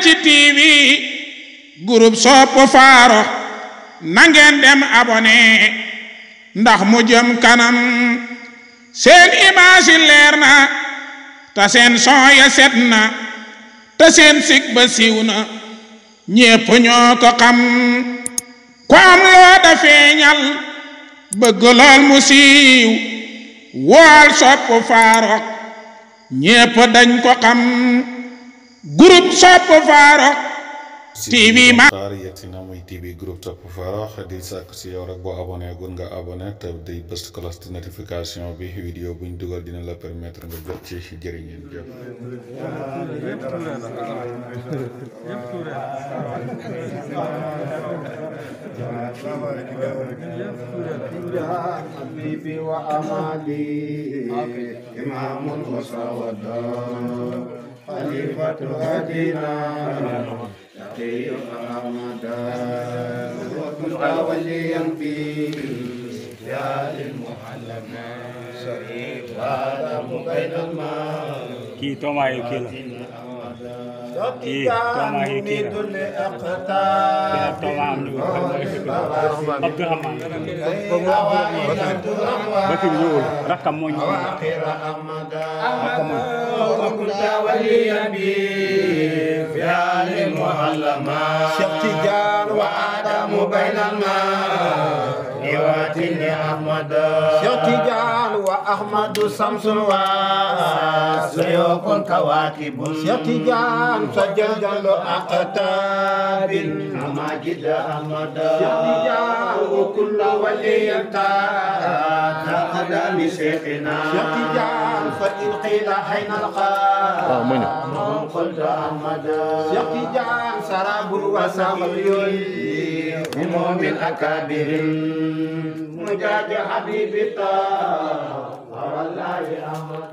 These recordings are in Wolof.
ci TV groupe sopp faaro nangeen dem abonné ndax mu jëm kanam seen image yi leer na te seen son ya set na te seen sig ba siiw na ñépp ñoo ko xam ku am loo da feeñal bëgg lool mu siiw wool sopp faaro ñépp dañ ko xam groupe sopp faaro TV ma Sarr yegg si na muy TV groupe Sopp Farokh di sàkk si yow rek boo abonné gun nga abonné te di bës cloche de notification bi vidéo buñ dugal dina la permettre nga jot ci jërë ngeen jëf حبيبي وأمالي إمام وسودا خليفة هدينا تقي أحمدا وكنت وليا في يا للمحلمة هذا بين الماء kii toomaayu kii la kii toomaayu kii la beneen toomaa am na Abdourahmane Bakir ñëwul rakkam moo ñëw rakkam moo وكنت وليا بي في آل المعلمة شيخ تجان وآدم بين الماء يواتني أحمد شيخ تجان وأحمد شمس وسيوف كواكب شيخ تجان سجل جل أقتاب أماجد أحمد شيخ تجان وكل ولي تأخذ شيخنا شيخ تجان فإن قيل حين القاء قلت أحمد شيخ تجان سراب وسقي هم من أكابر مجاج حبيب الله والله أحمد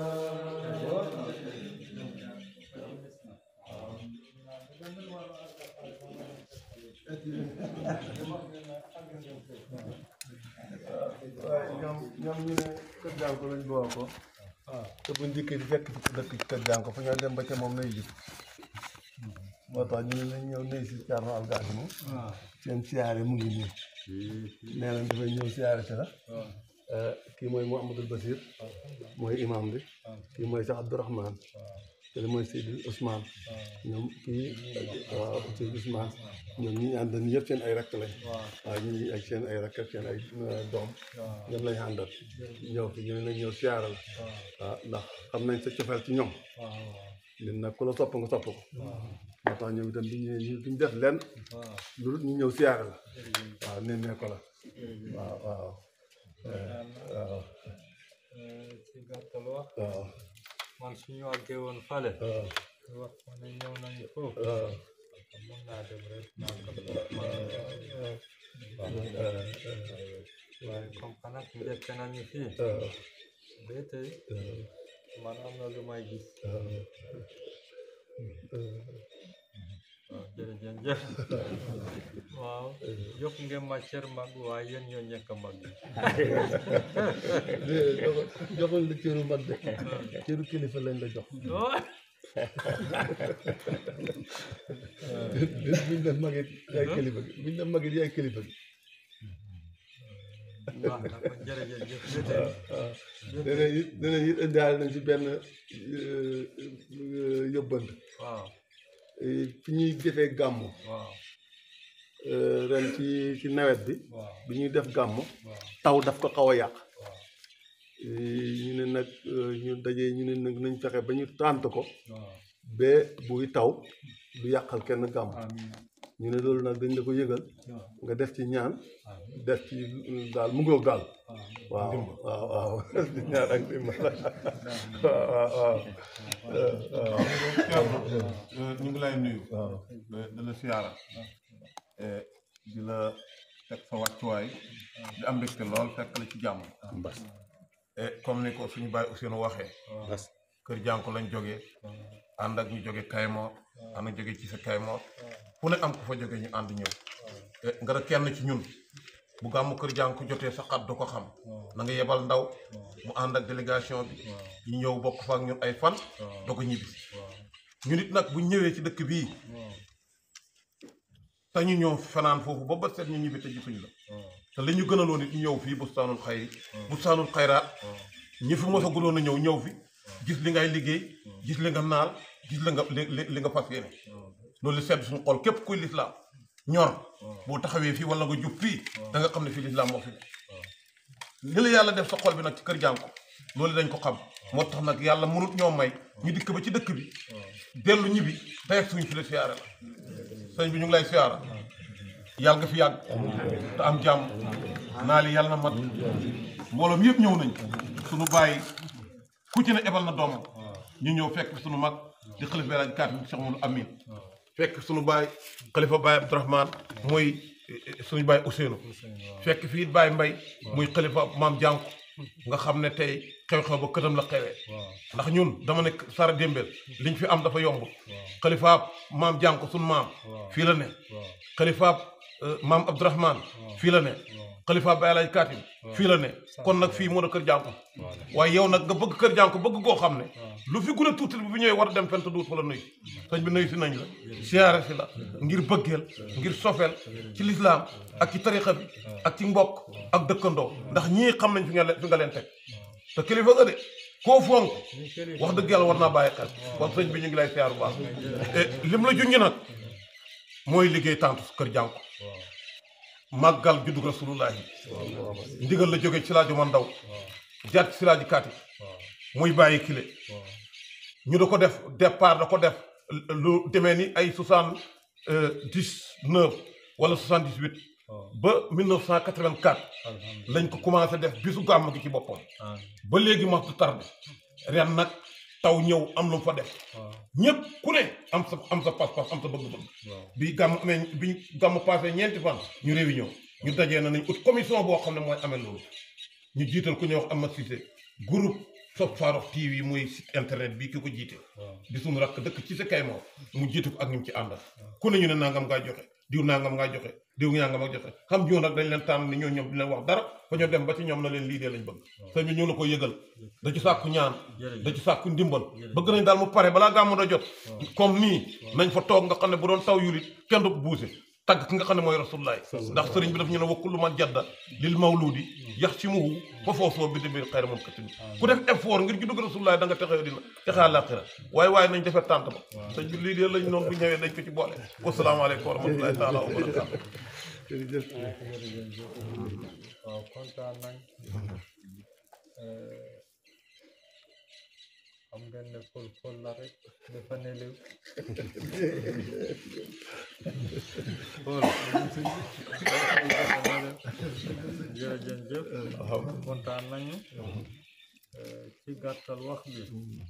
waaye ñoom ñoom ñu ne kër jànko lañ boo ko te bu njëkkee di fekk ci dëkk ci kër jànko fa ñoo dem ba ca moom lay gis moo tax ñu ne nañ ñëw nuyu si Thierno Algasi moom seen siyaare mu ngi nii nee nañ dafay ñëw siyaare si la kii mooy Mouhamadul Basir mooy imam bi kii mooy sax Abdourahmane kii mooy Seydi Ousmane ñoom kii waaw Seydi Ousmane ñoom ñi ñu àndal yëpp seen ay rakk lañ waaw ñu ngi ak seen ay rakk ak seen ay doom ñoom lañ àndal ñëw fi ñu ne nañ ñëw siyaare la waaw ndax xam nañ sa cofeel ci ñoom ñun nag ku la sopp nga sopp ko moo tax ñoom itam duñ ñu duñ def lenn lu dul ñu ñëw siyaare la waaw nemmee ko la waaw waaw waaw ci gàttal wax waaw man suñu àggee woon fale waaw wax ma ne ñëw nañu foofu waaw mën naa dem rek naa ko waaye comme que nag njëkk nañu fii ba tey man am na lu may gis waaw jërëjëf waaw yokk ngeen ma cër mag waaye yéen ñoo ñekk mag yi joxuñ la cëru mag de cëru kilifa lañ la jox bés buñ def magit yaay kilifa gi buñ def magit yaay kilifa gi waaw kon jërëjëf ba tey danañ it danañ it indaale nañ ci benn yóbbant waaw fi ñuy defee gàmmu waaw ren ci ci nawet bi waaw bi ñuy def gàmmu waaw taw daf ko xaw a yàq waaw ñu ne nag ñu dajee ñu ne nag nañ fexe ba ñu tànt ko waaw ba buy taw du yàqal kenn gàmmu amiin ñu ne loolu nag dañ la ko yëgal waaw nga def ci ñaan amiin def ci daal mu ngoog daal waaw waaw waaw waaw di ñaan ak dimbal waaw waaw waaw waaw ñu ngi lay nuyu waaw di la siyaara di la teg sa wàccuwaay di am mbégte lool fekk la ci jàmm et comme ni ko suñu bàyyi Ousseynou waxee kër jànko lañ jógee ànd ak ñu jóge Kaymoor ànd ak jóge ci sa Kaymoor fu ne am ku fa jóge ñu ànd ñëw te nga da kenn ci ñun bu gàmmu kër jànko jotee sa xat du ko xam na nga yebal ndaw mu ànd ak délégation bi ñu ñëw bokk fa ak ñun ay fan doo ko ñibbisi ñu nit nag bu ñëwee ci dëkk bii te ñu ñëw fanaan foofu ba bët set ñu ñibbi te gisuñ la te li ñu gënaloon it ñu ñëw fii bustaanul xayri bustaanul xayraat ñi fi mos a gudoon a ñëw ñëw fi gis li ngay liggéey gis li nga naal gis li nga li li li nga fas yéene loolu li sedd suñu xol képp kuy lislaam ñor boo taxawee fii wala nga jub fii da nga xam ne fii lislaam moo fi ne li la yàlla def sa xol bi nag ci kër jànko loolu dañ ko xam moo tax nag yàlla mënut ñoo may ñu dikk ba ci dëkk bi dellu ñibbi tey ak suñu fi la siyaare la sëñ bi ñu ngi lay siyaara yàlla nga fi yàgg te am jàmm naa li yàlla na mat mbooloom yëpp ñëw nañ suñu bàyyi ku ci ne ebal na doomam ñu ñëw fekk suñu mag di xalifa bi laaj kaat Cheikh Mamadou Amin fekk suñu baay xalifa baay Abdourahman mooy suñu baay Ousseynou fekk fii baay Mbay muy xalifa maam jànku nga xam ne tey xew-xew ba këtam la xewee ndax ñun dama nekk Sara Dembel liñ fi am dafa yomb xalifaab maam jànku suñu maam fii la ne xalifaab maam Abdourahman fii la ne xalifaab baay laaj kaatim fii la ne kon nag fii moo da kër jànku waaye yow nag nga bëgg kër jànku bëgg koo xam ne lu fi gën a tuuti bi bu ñëwee war a dem fent duut fa la nuyu sëñ bi nuyu si nañ la siyaare si la ngir bëggeel ngir sofeel ci lislaam ak ci tarixa bi ak ci mbokk ak dëkkandoo ndax ñii xam nañ fi nga leen fi nga leen teg te kilifa nga de koo fonk wax dëgg yàlla war naa bàyyi xel kon sëñ bi ñu ngi lay siyaar bu baax lim la junñi nag mooy liggéey tàntu kër jànku màggal juddug rasulullahi ndigal la jóge ci laaju man ndaw jaat ci laaji kaati muy bàyyi kile ñu da ko def départ da ko def lu demee ni ay soixante dix neuf wala soixante dix huit ba mille neuf cent quatre vingt quatre lañ ko commencé def bisu gàmm gi ci boppam ba léegi ma du tarde ren nag taw ñëw am lu mu fa def ñëpp ku ne am sa am sa pas-pas am sa bëgg-bëgg bi gàmm amee bi gàmm passé ñeenti fan ñu réunion ñu dajee na nañ ut commission boo xam ne mooy amee loolu ñu jiital ku ñuy wax Amath Cissé groupe Sope Farokh TV muy site internet bii ki ko jiite di suñu rakk dëkk ci sa kay moom mu jiite ko ak ñu ci àndal ku ne ñu ne nangam ngaa joxe diw nangam ngaa joxe diw nangam ak joxe xam jiw nag dañ leen tànn ni ñoo ñoom di leen wax dara ba ñoo dem ba ci ñoom na leen lii dee lañ bëgg sëñ bi ñu la ko yëgal da ci sàkku ñaan da ci sàkku ndimbal bëgg nañ daal mu pare balaa gàmmu da jot comme nii nañ fa toog nga xam ne bu doon taw yulit kenn du ko buuse tagg ki nga xam ne mooy rasulullah ndax sëriñ bi daf ñu ne wakkullu man jadda lil mawludi yax ci muhu ba foofoo bi demee xayra moom katim ku def effort ngir juddug rasulullah da nga texee dina texee àllaaxira waaye waaye nañ defee tànt ba sëñ bi lii de lañ noonu bu ñëwee dañ ko ci boole wasalaamaaleykum wa rahmatullahi taala wa barakatu waaw kontaan nañ xam ngeen ne fol fol la rek dafa ne léew fol jërëjëf kontaan nañu ci gàttal wax bi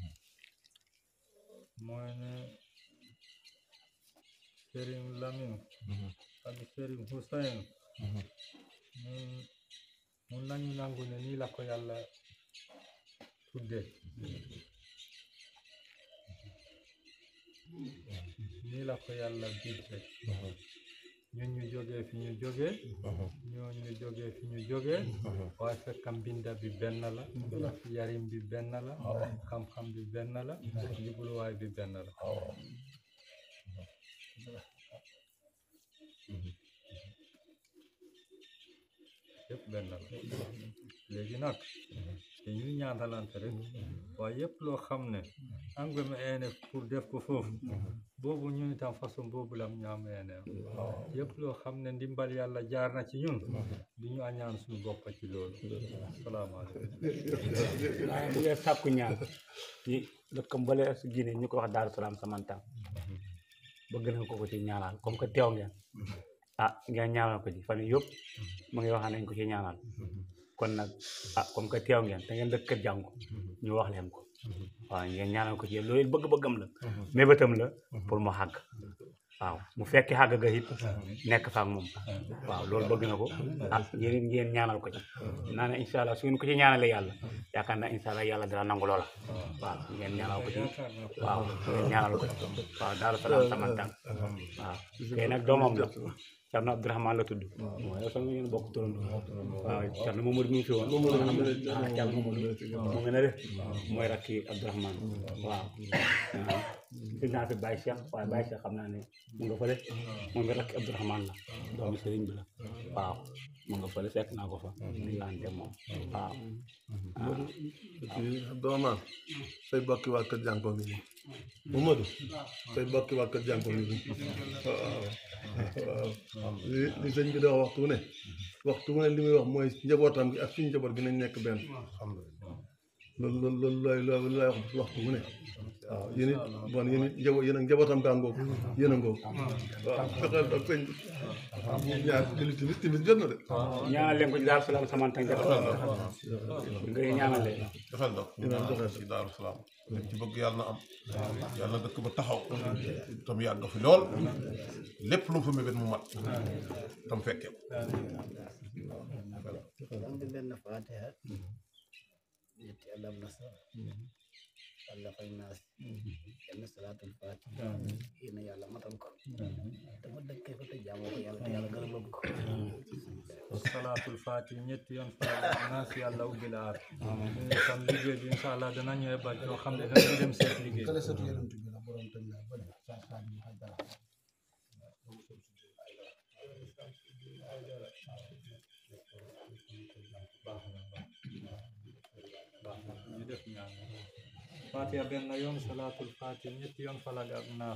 mooy ne Sëriñ Lamin ak Sëriñ Hussein mun mun nañu nangu ne nii la ko yàlla tudde nii la ko yàlla bidde ñun ñu jógee fi ñu jógee ñoo ñu jógee fi ñu jógee waaye fekk mbinda bi benn la yarim bi benn la xam-xam bi benn la jubluwaay bi benn la yëpp benn la léegi nag dañuy ñaanalante rek waaye yëpp loo xam ne engrais ene pour def ko foofu boobu ñun itam façon boobu lam ñaam ene yëpp loo xam ne ndimbal yàlla jaar na ci ñun du ñu añaan suñu bopp ci loolu salaamaaleykum waaye bu ngeen sàkku ñaan ci dëkkam bale su Guinée ñu ko wax Daaru Salaam Samantang bëgg nañ ko ko ci ñaanal comme que teew ngeen ah ngeen ñaanal ko ci fan yii yëpp mu ngi wax nañ ko ci ñaanal kon nag ah comme que teew ngeen te ngeen dëkk kër jàngu ñu wax leen ko waaw ngeen ñaanal ko ci loolu bëgg-bëggam la mébétam la pour mu xàgg waaw mu fekki xàgg ga it nekk fa ak moom waaw loolu bëgg na ko ah yéen ngeen ñaanal ko ci naa ne incha allah su ngeen ko ci ñaanalee yàlla yaakaar naa incha allah yàlla dina nangu loola waaw ngeen ñaanal ko ci waaw ngeen ñaanal ko ci waaw Daaru Salaam Samantang waaw kay nag doomam la Cerno Abdourahmane la tudd mooy sax ngeen bokk turandoo waaw Cerno Mamadou mi ngi fi woon ah Cerno Mamadou mu ngi ne de mooy rakki Abdourahmane waaw gis naa fi Baye Cheikh waaye Baye Cheikh xam naa ne mu nga fële moom it rakk Abdourahmane la doomu sëriñ bi la waaw mu nga fële fekk naa ko fa ñu lante moom waaw doomaan say bokki waa kër jànko ngi nii Mamadou say bokki waa kër jànko ngi nii waaw waaw li li sëñ bi da wax waxtu wu ne waxtu wu ne li muy wax mooy njabootam gi ak suñu njaboot gi nañ nekk benn loolu loolu loolu lay loolu lay wax waxtu wu ne waaw yéen it bon yéen it njaboot yéen ak njabootam gaa ngoog yéen a ngoog waaw fexeel ak sëñ bi ñaar julli timis timis jot na de ñaanal leen ko ci Daaru Salaam sama tànk nga ñaanal leen joxel dox Imaam joxel. ci Daaru Salaam liñ ci bëgg yàlla na am yàlla na dëkk ba taxaw tam yàgg fi lool lépp lu mu fa mébét mu mat tam fekkee am bi benn fatiha ñetti alam nasara walla fay naas yenn salaatul fatiha yéen a yàlla matal ko dama dëkkee ko te jaamoo ko yàlla te yàlla gërëmal ko salaatul faati ñetti yoon fala naa si yàlla ubbi la aar ñu tam liggéey bi incha allah dana ñëwee ba yoo xam ne dana dem seet liggéey ñu def ñaan fatiha benn yoon salaatul faati ñetti yoon fala ak naas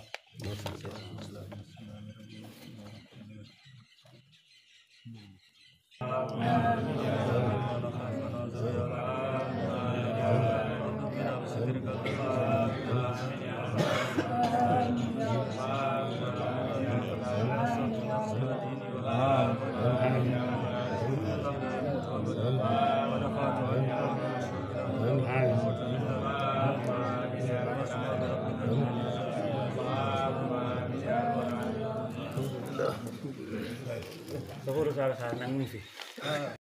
Safaru Sara Sara nag mu ngi fi